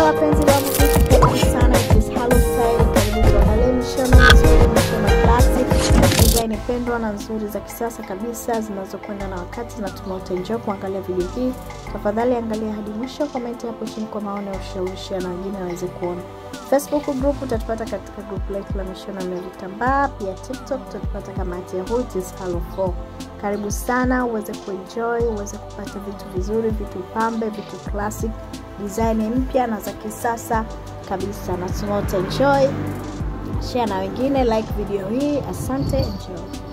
wapenzi wa muziki, karibu sana. It is Halo Style. Karibu tuangalie mishono mizuri, mishono classic, design pendwa na nzuri za kisasa kabisa zinazokwenda na wakati. Natumai utaenjoy kuangalia video hii. Tafadhali angalia hadi mwisho, komenti hapo chini kwa maoni ya ushawishi na wengine waweze kuona. Facebook group utatupata katika group letu la mishono ya vitambaa. Pia TikTok utatupata kama Yahoo it is Halo 4. Karibu sana uweze kuenjoy, uweze kupata vitu vizuri, vitu pambe, vitu classic, design mpya na za kisasa kabisa. Natumai utaenjoy. Share na wengine, like video hii. Asante, enjoy.